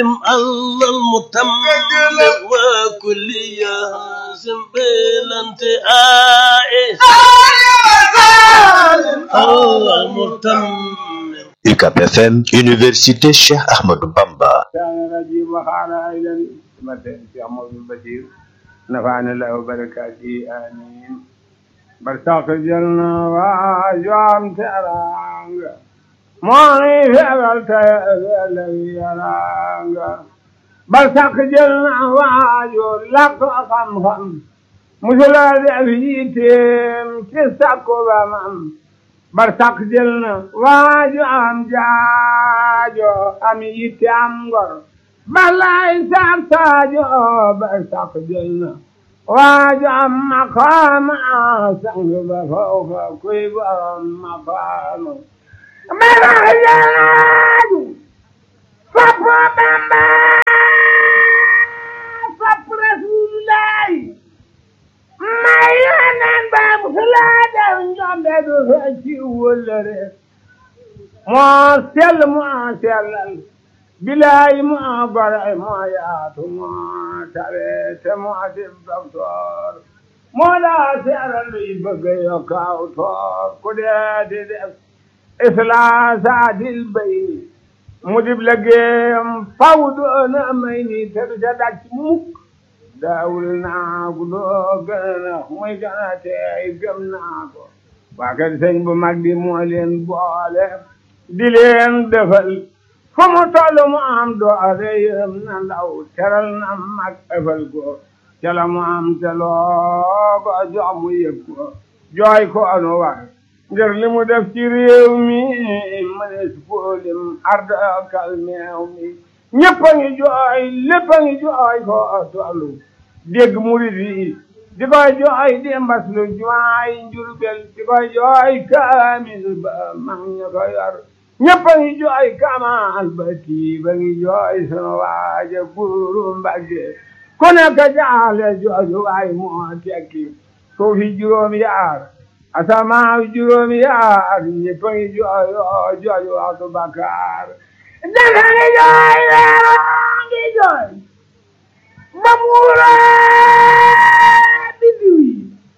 الله المتمم وكل ياسم بالانتهاء الله المتمم UCAB FM Université Cheikh Ahmadou Bamba كان رجيم وقال أيضا مثل في عمر البشير نفعنا الله وبركاته آمين برتاق جلنا واجوام ترانغ موني فعلت الذي يرانغ برتاق جلنا واجو لك خم خم مثل ذئبيتم تسكو بمم barsak jël na waaju am jaajo am yitte am ngor balay sak saajo barsak jël na waaju am maqaama sang ba fawka kuy borom maqaama barsak jël na waaju sopp Bamba sopp Rasulullahi may yoneen ba musulaa daw njombe du fecci wëllëre moo sell moo sellal bilaay moo gore moo yaatu moo tabe te moo dib doktoor moo daa seeral luy bëgg yokk aw toor ku dee di def islaa dil bay mu dib liggéeyam faw doona may ni te du ca dàcc mukk daawul naa ko doo gën a muy gën a tey gëm naa ko waa kër sëñ bu mag bi moo leen boole di leen defal fu mu toll mu am doole yëm na ndaw teral na mag ëfal ko ca la mu am te loo ko jox mu yëg ko jooy ko anu war ngir li mu def ci réew mi mënees ko lim arda kalmeew mi ñëpp a ngi jooy lépp a ngi jooy ko tollu dégg murid yi di koy jooy di mbas lu jumaay njurbel di koy jooy kaamil ba mag ña ko yor ñëpp a ngi jooy kamal ba tii ba ngi jooy sunu waaja buuru mbagge ku nekk jaale jooju waay moo tekki suufi juróom yaar asamaaw juróom yaar ñëpp a ngi jooy jooju waxtu bakkaar dafa ngi jooy weeroo ngi jooy ba muura biddiw yi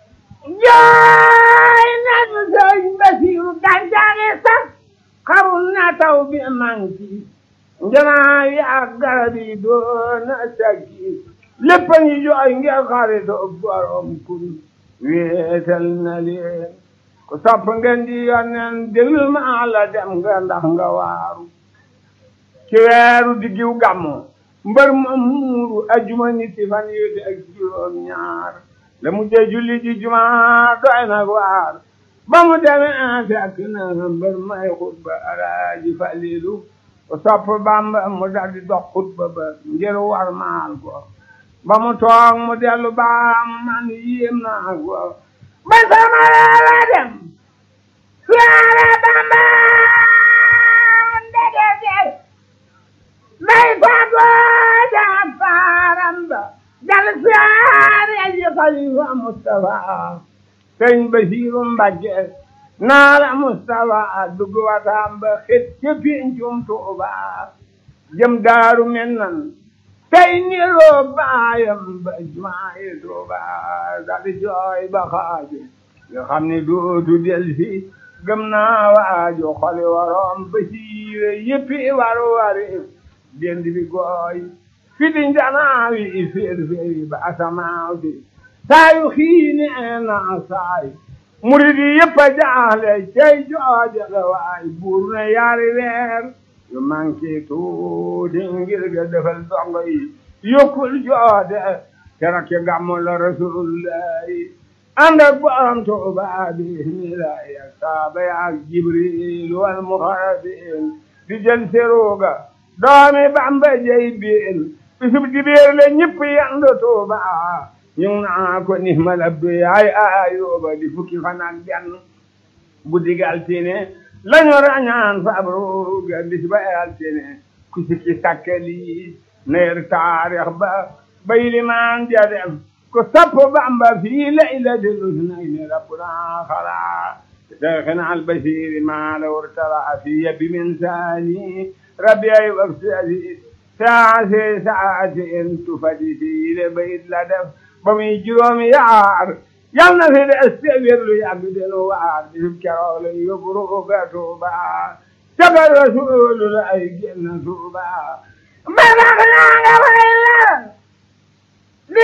jooy nañu sëñ Basiru gàncax sax xarul na taw bi manki njanaa yi ak garab yi doona sakki lépp a ngi jooy ngir xaritoo borom kun wéetal na leen ku sopp ngeen di yonnen déglu ma la dem nga ndax nga waaru ci weeru diggiw gàmmu mbër ma muuru ajuma niti fan yu ak juróom ñaar la mu jee julli ji juma doy nag waar ba mu demee fekk na mbër may xutba alaaji falilu ko sopp bamba mu daldi dox xutba ba ngir war maal ko ba mu toog mu dellu baam man yéem naa ko ba sama la dem siyaare bamba ndege day fagoo jaam faaram ba dal siyaare ji xalifa Mustafa sëñ Basiiru Mbàkke naala Mustafa dugg wataam ba xet ca pincum Tuuba jëm daaru mennan tey niroo baayam ba jumaayi Tuuba dal jooy ba xaaju nga xam ni dootu del si gëm naa waaju xoli waroom Basiire yëppi waru wari dend bi gooy fidi njanaawi féer féeri ba asamaaw si saayu xiini na saay murid yi yëpp a jaaxle cey jooja la waay buur na yaari weer yu manqué tuuti ngir ga defal dongo yi yokkul joode keroog ci gàmmu la rasulullahi ànd ak borom Tuuba bismillahi ak saaba ya ak jibril wal muxarabin di jël seruga doomi Bamba jey biil bisub dibéer la ñëpp yandu Tuuba ñu ngi naa ko ni mal abdu yaay ayuba di fukki fan ak benn bu dig altine lañu rañaan fabruga bis ba altine ku sikki sakkali neer taarix ba bay limaan ja def ko sapp Bamba fii laylatil usnayni rabbuna xala شيخنا البشير ما لو ارتضى في يد من ثاني ربي أي وقتي saasi saati in tufadi fii le bayit la def ba muy juróomi yaar yal na fi des te wérlu yàgg denu waar bisub keroog la yóbbu ruuga Tuuba sagal rasuulu la ay génn Tuuba ba tax naa nga way la di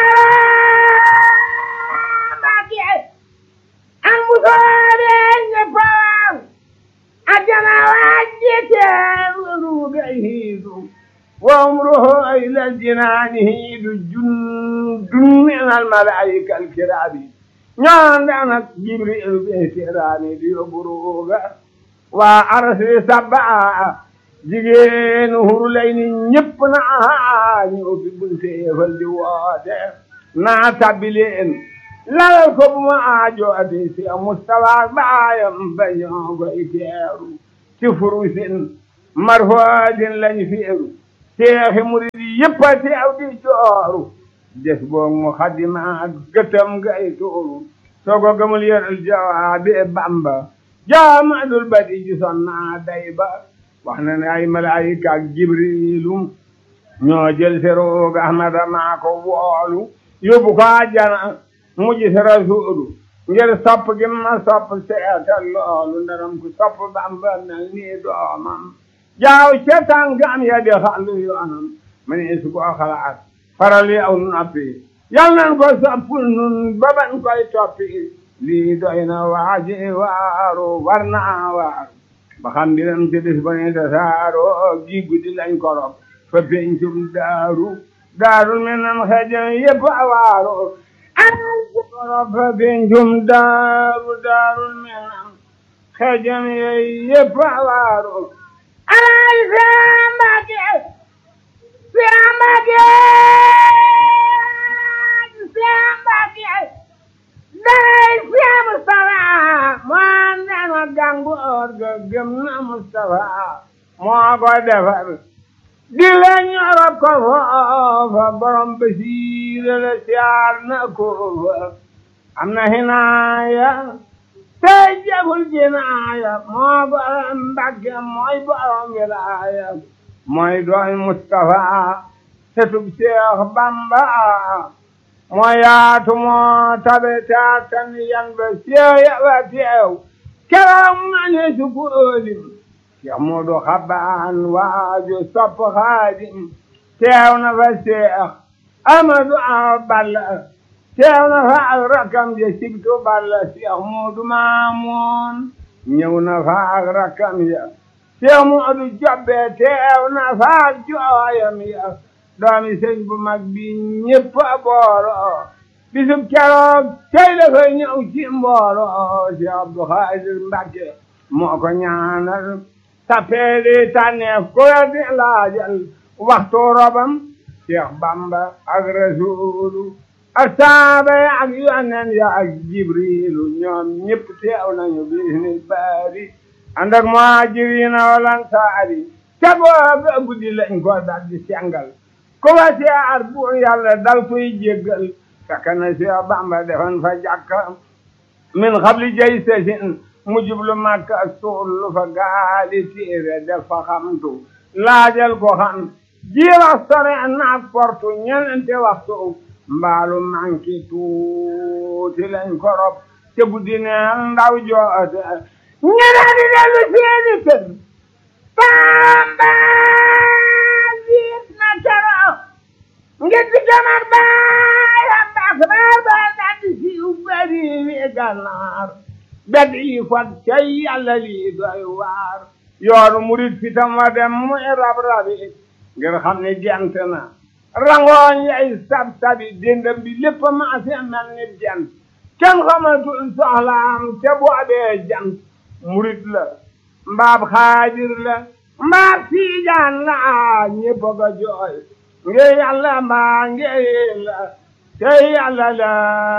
feera Mbàkke an bu soobee ñëppam ajjana wàcce teeru ruuga hiidu وعمره إلى الجنان هيد جند من الملائكة الكرام ñaandanak jibril be serani di buruga wa arsi sabba jigéen hurlay ni ñëpp na ñu ubbi bunte yefal di woote naa tabbileen lalal ko bu ma aajo ati si mustafa baayam bañoo koy teeru ci furusin marfoodin lañ feeru seexi murid yi yëpp a teew di jooru des boog mu xadima gëtam gay tuuru soo ko gëmul yëral jawaabi bamba jaamadul badi ji sonna day ba wax na ne ay malaayika ak jibrilu ñoo jël si roog ahmada maa ko woolu yóbbu ko àjjana mu gis rasuulu ngir sopp gi ma sopp seetal loolu ndaram ku sopp bamba mel nii doomam jaaw ca tànkam ya di xàllu yoonam ma ne su ko xalaat faral yi aw noppi yal nan ko soppul nun ba ban koy toppi lii doy na waaji waaru war naa waaru ba xam dinam ci bis ba ne tasaaro gi guddi lañ korop fa pencum daaru daarul mi nam xejam yëpp a waaru an korop fa pencum daaru daarul mi nam xejam yëpp a waaru ay Sambake Sambake Sambake day Seex Mustafa moo dana gàngoor ga gëm na Mustafa moo ko defar di la ñorop ko foofa borom basiira la siyaar na ko fa am na hinaaya tey jagul jinaaya moo borom Mbàkke mooy borom wilaaya mooy dooy Mustafa setub Seex Bamba moo yaatu moo tabe taatan yan ba seeya ba teew keroog ma ne su ko ëlim Seex Moodu Xabaan waaju sopp Xaadim teew na fa Seex Amadu Awa Balla teew na fa ak rakkam ja sigtu Balla Seex Moodu Maamoon ñëw na fa ak rakkam ya Seex Moodu Jobbe teew na fa ak jooyam ya doomi sëñ bu mag bi ñëpp a booro bisub keroog tey dafay ñëw ci mbooro Seex Abdu Xaadir Mbàkke moo ko ñaanal tappeeli tànneef ku la di laajal waxtu robam Seex Bamba ak Rasuulu ak saaba ya ak yonen ya ak Jibriilu ñoom ñëpp teew nañu bisnil baari ànd ak muhaajiriina wal ansaari ca booba guddi lañ ko dal di sengal ku wa siyaar bu yàlla dal koy jéggal fekk na Seex Bamba defoon fa jàkka min xabli jay sesin mu jublu Makka suul fa gaali téere def fa xamtu laajal ko xam jiirax sore naak portu ñenente waxtu mbaalu manki tuuti lañ korop te guddi neel ndaw joote ñene di dellu seeni kër Bamba jiit na keroog ngir di jamar baayam baax baar ba daldi siiw bari wi gànnaar bedd yi fat cay yàlla lii doy waar yoonu murit fitam wa dem muy rab rabi ngir xam ne gent na rangooñ yay sab sabi dendam bi lépp maase mel ni jant kenn xamatul soxlaam te boobee jant murit la mbaab xaadir la mbaab siijaan la ñépp a ko jooy ngir yàlla mbaa ngir la te yàlla la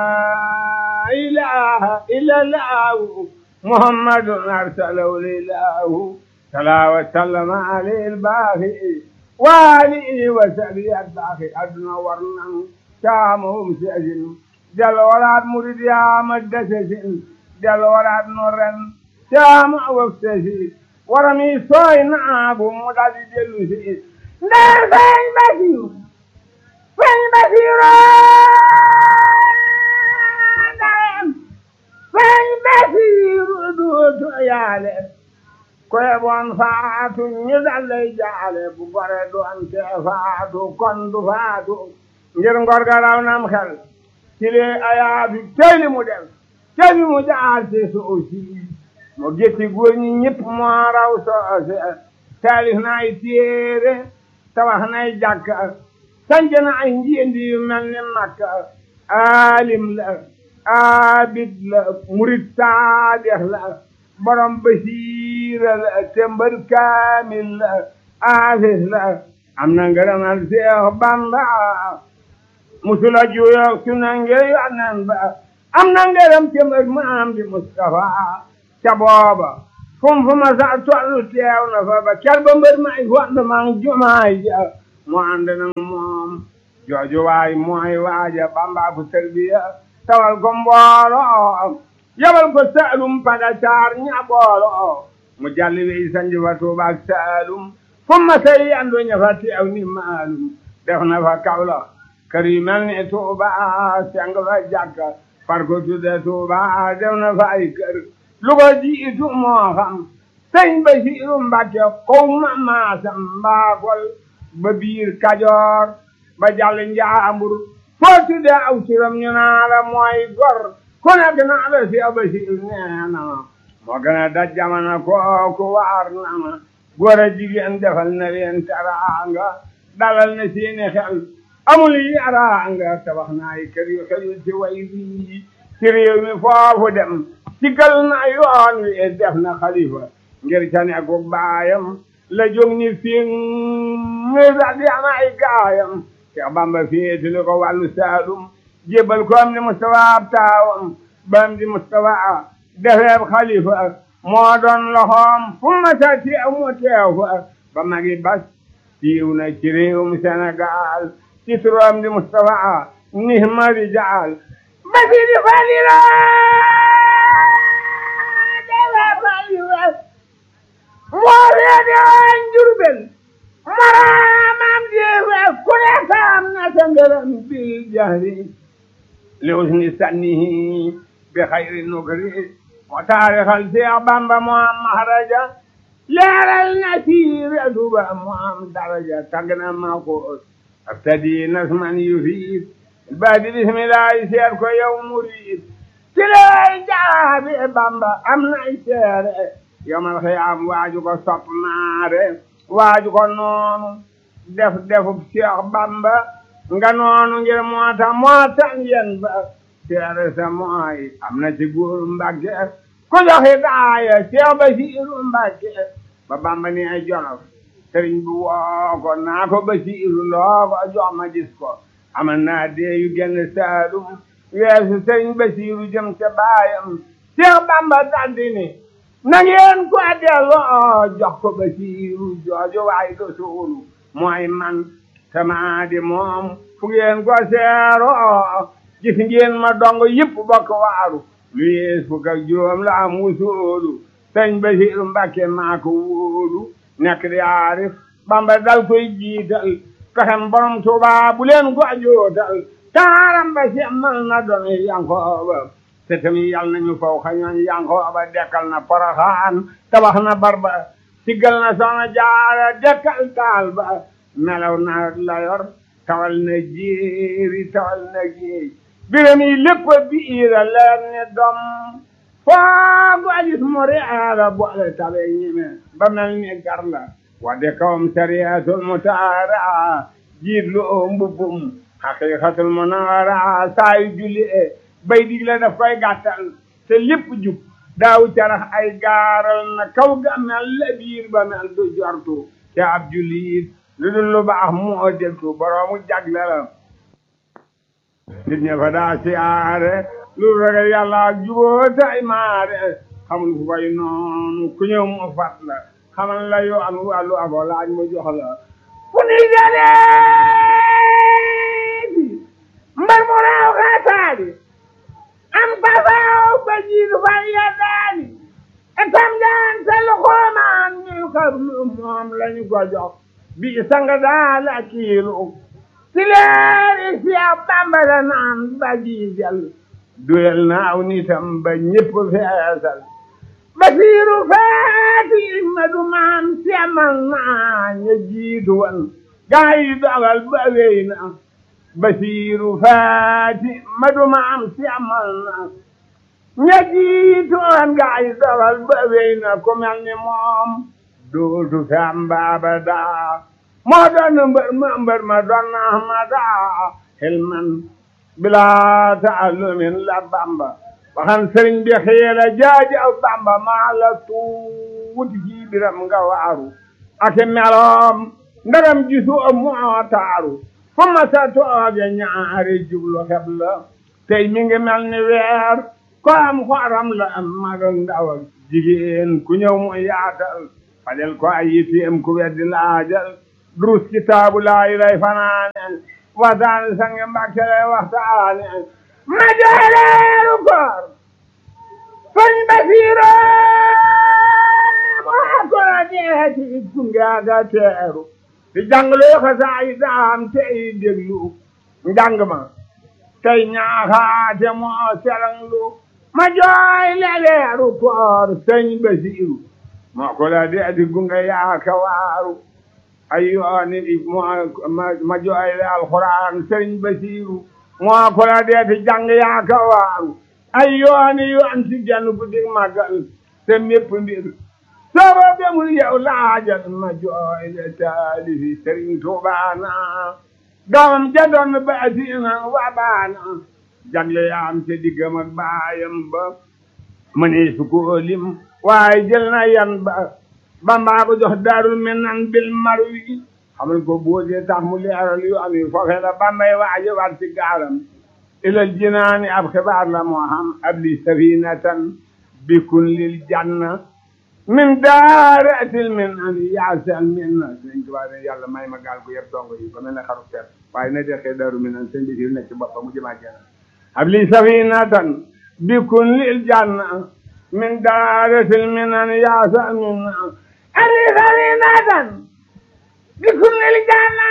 ilaha illallahu muhammadun arsalahu lilahu salaa wa sallama alayhi albaaxi wa alihi wa sahbihi albaaxi adduna war nanu caamahum seesin del waraat murid yaama desesin del waraat no ren caama waf sesi warami sooy naagu mu daldi dellu si ndey feeñ Basiru feeñ Basiru ndeyam feeñ Basiru duutu yaale koye bon faatu ñu dallay jaale bu gore doon te faatu kon du faatu ngir ngor ga raw nam xel ci lee ayaatu tey li mu def tey li mu jaar ci suuf si mu gétti góor ñi ñëpp moo raw soose taalif na ay téere tabax na ay jàkka sanc na ay njiendi yu mel ni makka alim la abid la murid saadex la borom basiira la tembar kaamil la aafis la am na ngërëmal Seex Bamba musula juyoog su na ngir yonen ba am na ngërëm tembar maam di Mustafa ca booba fum fu ma sa tollu teew na fa ba ker ba mbër may fond ma jumaay ja mu ànd nag moom jooju waay mooy waaja Bamba fu tarbiya tawal ko mbooloo yabal ko saalum pada caar ñaboolo mu jalli wey sanji fa tuuba ak saalum fu ma say andu ña fa teew ni maalum def na fa kawla kër yu mel ni tuuba seng fa jàkka far ko tudde tuuba def na fa ay kër lu ko jiitu moo xam sëñ Basiiru Mbàkke kow ma maasam mbaakol ba biir kajoor ba jàll njaambur foo tudde aw turam ñu naa la mooy gor ku nekk naa la si Basiiru nee na ma moo gën a daj jamono kooku waar na ma góor a jigéen defal na leen teraanga dalal na seeni xel amul yaraanga tabax na ay kër yu xel ci way bii ci réew mi foofu dem sigal na yoon wi def na xalifa ngir ca nekku baayam la jóg ni fi ngi daldi am ay gaayam Cheikh Bamba féetali ko wàllu Saalum jébbal ko am di Mustafa ab taawam bam di Mustafa defeeb xalifa moo doon loxoom fu ma sa teew mu teew fa ba magi bas siiw na ci réewum Sénégal ci turam di Mustafa nihma rijaal basiri falila moo reede waan Jurbel maraamam jeefe ku ne saam na sa ngërëm bil jahri li usni sannihi bi xayri nukri moo taarixal Seex Bamba moo am mahraja leeral na siire duba moo am daraja tagg na ma ko abtadi nasman yufiid baadi bismillahi seet ko yow murid ci lay jaabi Bamba am nay seere yomal xiyaam waaju ko sopp maare waaju ko noonu def defub Seex Bamba nga noonu ngir moo tax moo tax yen ba seere sa mooy am na ci góor Mbàkke ku joxe daaya Seex Basiiru Mbàkke ba Bamba ni ay Jolof sëriñ bu woo ko naa ko Basiiru loo ko jox ma gis ko amal naa dee yu genn Saalum weesu sëriñ Basiiru jëm ca baayam Seex Bamba daldi ni na ngeen ko delloo jox ko Basiiru jooju waay do suulu mooy man sama di moom fu ngeen ko seeroo gis ngeen ma dong yëpp bokk waaru lu yees fukk ak juróom la am wusoolu sëñ Basiiru Mbàkke maa ko wóolu nekk di aarif Bamba dal koy jiital pexem borom Tuuba bu leen ko jootal taaram ba semmal na doon Yankooba te tamit yal nañu faw xañoon Yankooba dekkal na Poroxaan tabax na barba siggal na Soxna Jaara dekkal taal ba melaw na layor tawal na jéeri tawal na géej biram yi lépp biira leer ni dom foogu ajis mu reera boole tabe ñime ba mel ni gar la wadde kawam sariyatul mutaara jiit lu oo mbubbum haqiqatul munawara saayu julli e bay digle daf koy gàttal te lépp jub daaw carax ay gaaral na kaw ga mel la biir ba mel du jortu te ab jullit lu dul lu baax moo deltu boroomu jagle la nit ña fa daa siyaare lu ragal yàlla ak juboo tay maare xamul fu koy noonu ku ñëw mu fat la xamal la yoo am wàllu abo laaj mu jox la fu ni jaleeti mbar mu raaw xaataali am pasaaw ba jiitu fa yeddaali etam jaan sa lu xoomaan ñu xarlu moom lañu ko jox bi sanga daal a kiilu ci leeri Seex Bamba la naan ba jiijal duyal naaw nitam ba ñépp feesal basiiru faati ma du maam semal naa ña jiitu wan gaa yi dogal ba wéy na basiiru faati ma du maam semal naa ña jiitu wan gaa yi dogal ba wéy na ku mel ni moom dootu fi am baaba daa moo doon mbër ma mbër ma doon na ma daa xilman bilaa taalumin la bamba waxan sëriñ bi xiira jaajaw bamba maa la tuuti ci biram nga waaru ake meloom ndaram gisu moo taaru fu ma sa tooge ñaari jublu xeb la tey mi ngi mel ni weer ko am xoram la am mag ak ndaw ak jigéen ku ñëw mu yaatal fajal ko ay yitteem ku weddi laajal durus kitaabu laayi lay fanaaneen waxtaane sange mbàkke lay waxtaane ma jooleeru koor sëñ Basiiro moo ko deeti gungaaga teeru di jàngloo xasaay daam tey déglu njàng ma tey ñaaxaate moo seranglu ma jooy leeru koor sëñ Basiiru moo ko la deeti gunga yaaka waaru ay yooni ma jooy le alxuraan sëñ Basiiru moo ko la deeti jàng yaaka waaru ay yooni yoon ci genn guddi màggal te mépp mbir sooba bemul yow laajal ma jooy le taalifi sëriñ Tuubaana doomam ja doon baatiina wa baana jagle yaam te diggam ak baayam ba mënee su ko lim waaye jël na yan ba bambaa ko jox daarul minan bil marwi xamal ko boodee tax mu leeral yu am yi foofee la bambay waaje war ci gaalam ilal jinaani ab xibaar la moo xam abli safinatan bikun lil janna min daaratil min an yaasal min na sëñ Tuubaa ne yàlla may ma gaal gu yëpp dongo yi ba mel ne xaru ter waaye na dexee daaru min an sëñ bi si nekk ci boppam mu jëmaa jana abli safinatan bikun lil janna min daaratil min an yaasal min na abli safinatan bikun lil janna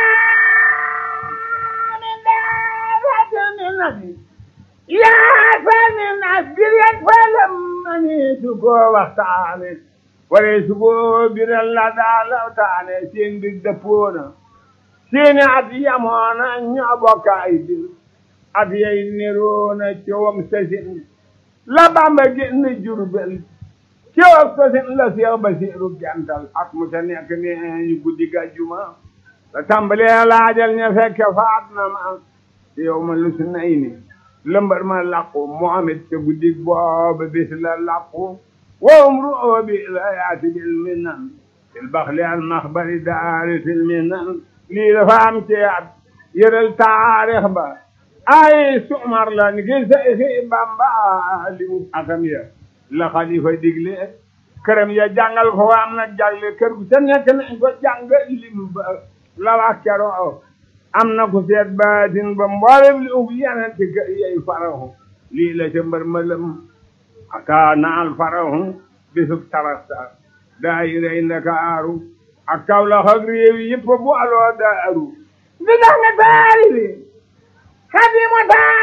yaa sani na biret falam mani su ko waxtaane wala su ko biral la daa lawtaane seen bir dëppoona seeni at yamoona ñoo bokk ay bir at yay niroona cowam sasin la Bamba génn Jurbel cowam sasin la Seex Basiiru gental at mu ta nekk ne ñu guddi gàjjuma la tàmbalee laajal ña fekke faat na ma yow ma lu su nay ni lëmbar ma làqu Muhammad ca guddi booba bis la làqu wowum ru'oo bi la yaati bil minan fil baxli al maxbari daari fil minan lii dafa am ci at yëral taarix ba ay sumar la ni ki Seyxi Bamba li mu akam ya la xalifa digle këram ya jàngal ko am na jàlle kër gu ca nekk nañ ko jàngal lim ba la wax keroo am na ku seet baatin ba mboolem li ub yenente kër yey farahu lii la ca mbër mëlëm aka naal farahu bisub tarasta daayirey ndakaaru ak Kawlax ak réew yi yëpp bu aloo daaru di dax nga taari bi xadimu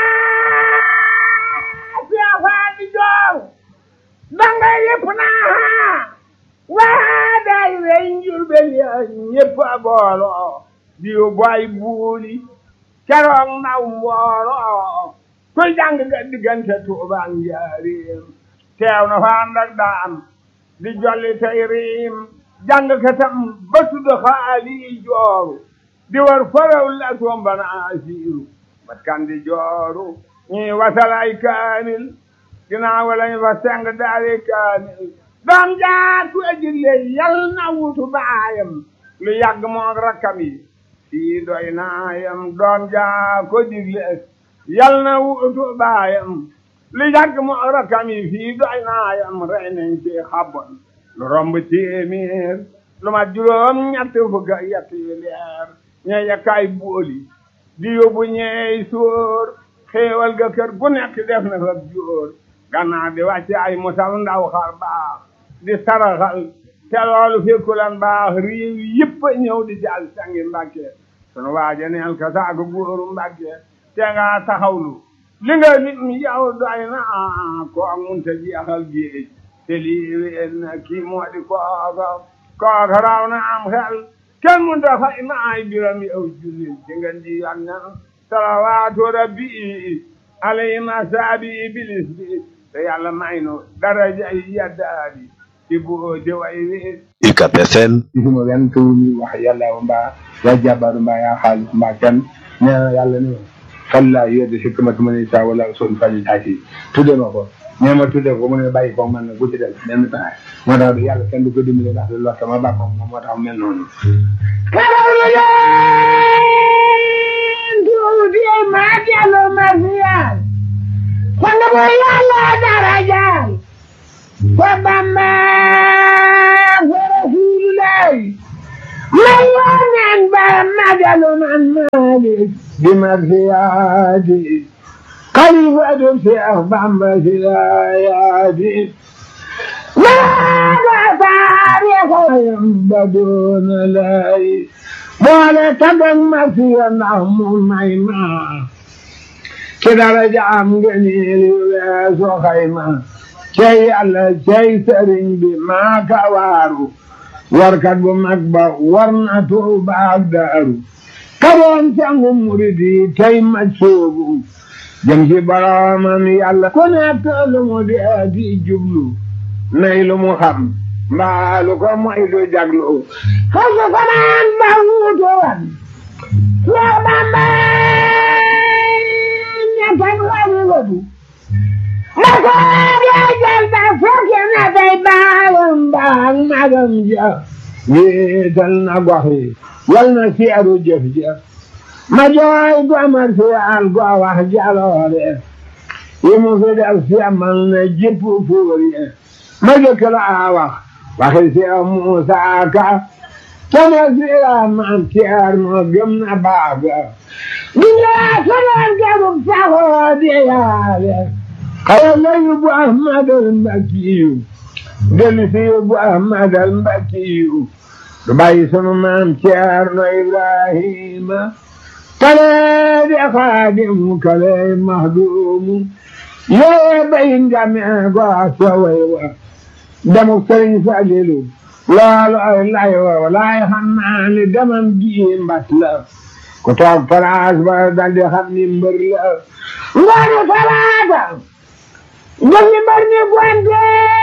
taa siafaa di joor danga yëpp naa waa daayirey njurbel ya ñëpp a booloo diw boy buuli keroog naw mbooloo kuy jàng nga diggante Tuubaa njaareem teew na fa ànd ak daam di jolli tey riim jàng katam ba tudd xaali jooru di war faraw la tombana asiiru bat kan di jooru ñii wasalay kaamil ginnaaw lañ fa seng daari kaamil doom jaatu ajille yal na wutu baayam lu yàgg moog rakkam yi sii doy naayam doom jaa ko digle yal na wutu baayam lu yàgg moog rakkam yi fii doy naayam rey nañ ci xabon lu romb téeméer lu ma juróom ñett fukk ak yett yu leer ña yakkaay booli di yóbbu ñeey sóor xéewal ga kër gu nekk def na fa jóor gannaaw di wàcce ay mosal ndaw xar baax di saraxal te loolu fekkulan baax réew yëpp a ñëw di jàll sangi mbàkke sunu waaja neel ka saago góoru mbàkke te nga taxawlu li nga nit mi yow doy na ko munta jeexal géej te lii wéen na kii moo di kooka kooka raw na am xel kenn munta fay maay biram yow jullit ci ngeen di yonna salawaatu rabbi alayhi masaabi iblis bi te yàlla may nu daraja yi yaddaadi ci boo di way wi UCAB FM gisuma wenn tur ñu wax yàlla mbaa yaa jàbbaaru mbaa yaa xaalis mbaa kenn nee na yàlla ni ma xel laa yedde si kamatu ma ne saa wala son faji taasi tudde ma ko nee ma tudde ko mu ne bàyyi ko man na bu ci def benn taxaay moo tax yàlla kenn du ko dimbale ndax lu lor sama bàkko moom moo tax mel noonu karawlu leen tuuti maa dellu ma siyaal sang bu yàlla darajaal fa bamba fa rasuulullahi may wooneen ba ma dellu man maalik bi ma siyaati xalifatu Seex Bamba siyaati maaga taarixayam ba doona lay boole tagag ma siya ndax mu may ma ci daraja am ngeen weesu xayma cey yàlla cey sëriñ bi maa ka waaru warkat bu mag ba war na tuuba ak daaru kadoon sangu murid yi tey ma soobu jëm ci boroomam yàlla ku nekk lu mu dee di jublu nay lu mu xam mbaa lu ko moy du jaglu xasu fanaan ba wuutu wan Seex Bamba ñettan xalifatu ma soobee jël ba fekki na tey baayam baag magam ja wéetal na gox yi yal na seeru jëf jëf ma jooy gomar siyal go wax jaloore yi mu fi def semal na jipp fuuriye ma jëkk la wax waxi Seex Muusaa Ka sama siya maam Ceerno gëm na baaga dinaa sonal gabug saxoo di yaale xaya la yóbbu Ahmadal Mbakiyu dellu si yóbbu Ahmadal Mbakiyu du bàyyi sunu maam Ceerno Ibrahima kale di xaadimu kale mahdumu yee bay ngame go sa way wa demuk Sëriñ Falilu loolu ay lay wa laay xam naa ni demam gi mbas la ku toog place ba dal di xam ni mbër la ngoonu talaata jëm ni mbar ni gwante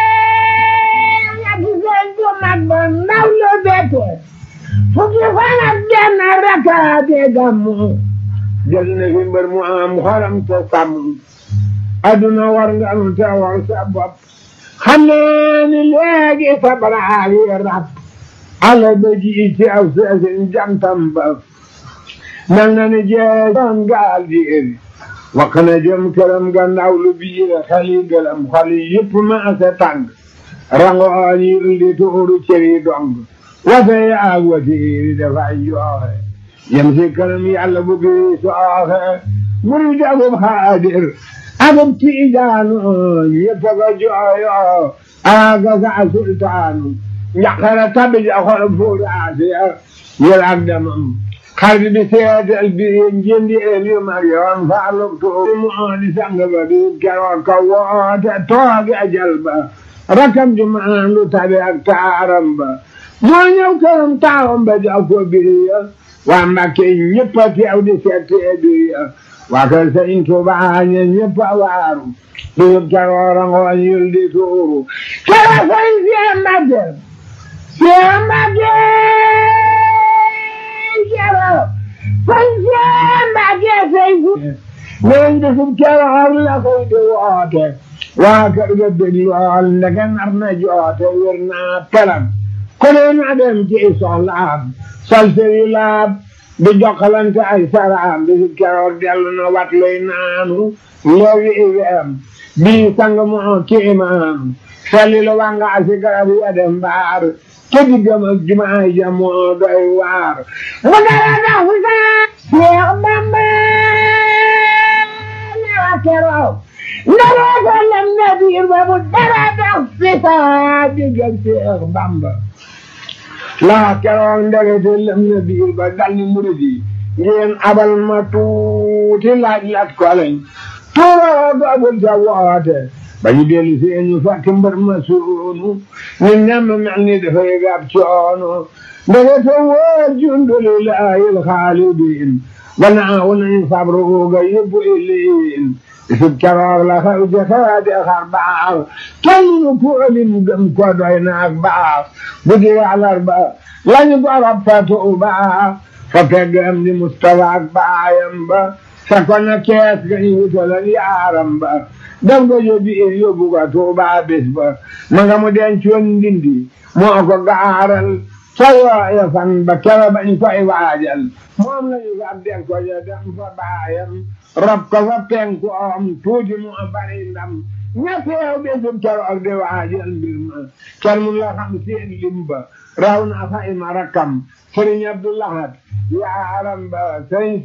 ñetti seen ju mag ba ndaw lu bette fukki fan ak benn rakaate gàmmu jël na fi mbër mu am xoram te sàmm adduna war nga nu te war sa bopp xam naa ni léegi sa baraag yi rab ala ba ji ci aw seesin jantam ba mel na ni jeesoon gaal di iri wax na jëm këram gannaaw lu biir xel yi gëlëm xol yi yëpp maase tàng rangooñ yi uldi tuuru cëri dong wase yaag watiiri dafay jooxe yem si këram yàlla bu gi sooxe muri dagub xaadir agub tiijaanu ñëpp ko jooyo aga sa sultaanu njaqara tabi ja xol fuuru asiya yel ak demam xarit bi seetal bi njëndi el yu mag yoon faaluk tuuri mu di sang ba di keroog ka woote tooge ajal ba rakam ju maandu tabi ak taaram ba moo ñëw këram taawam ba jox ko biriya waa Mbàkke ñëpp a teew di seetee biriya waa kër Sëriñ Tuubaa ñe ñëpp a waaru bisub keroog rangooñ yul di tuuru kera sëriñ Seex Mbàkke Seex Mbàkke kero sëriñ Seex Mbàkke sëriñ neen bisub keroog la koy di woote waa kër ga dég lool ndeke nar na joote wér naa pelam ku ne na dem ci soxlaam sol sëri laab di jokkalante ay saraam bisub keroog dellu na wat luy naanu léegi iweem bii sang moo kiimaam felli lu wanga asi garab ya dem mbaar ke diggam ak jumaa ja moo doy waar mu dara dox fi saa Seex Bamba newa keroog ndara ko lem na biir ba mu dara dox fi saa diggal Seex Bamba laa keroog ndegete lëm na biir ba dal ni murid yi ngeen abal ma tuuti laaj lat ko lañ tuuroo doogul ca woote ba ñu dellu si ñu fekk mbër ma suunu ñu nemm mel ni dafay gab coono ndegete wóor jundulilahi alxaalidin gannaaw nañu sabru ga yóbbu iliin isub keroog la xew ca xewaate xar baax kenn nu kuolim gëm ko doy na ak baax guddi àllarba lañu gorop fa tuuba fa pegg am di Mustafa ak baayam ba sa ko na kees ga ñu wutalan yaaram ba daf ko yóbbi il yóbbu ko tuuba bés ba ma nga mu dencoon ndindi moo ko gaaral ca yooya fan ba kera bañ koy waajal moom lañu fa del ko ja dem fa baayam rob ko fa penku om tuuti mu bari ndam ña teew bésub keroog di waajal mbir ma kenn mun la xam seen lim ba raw na fa ima rakkam sëriñ Abdou Lahad yaaram ba sëriñ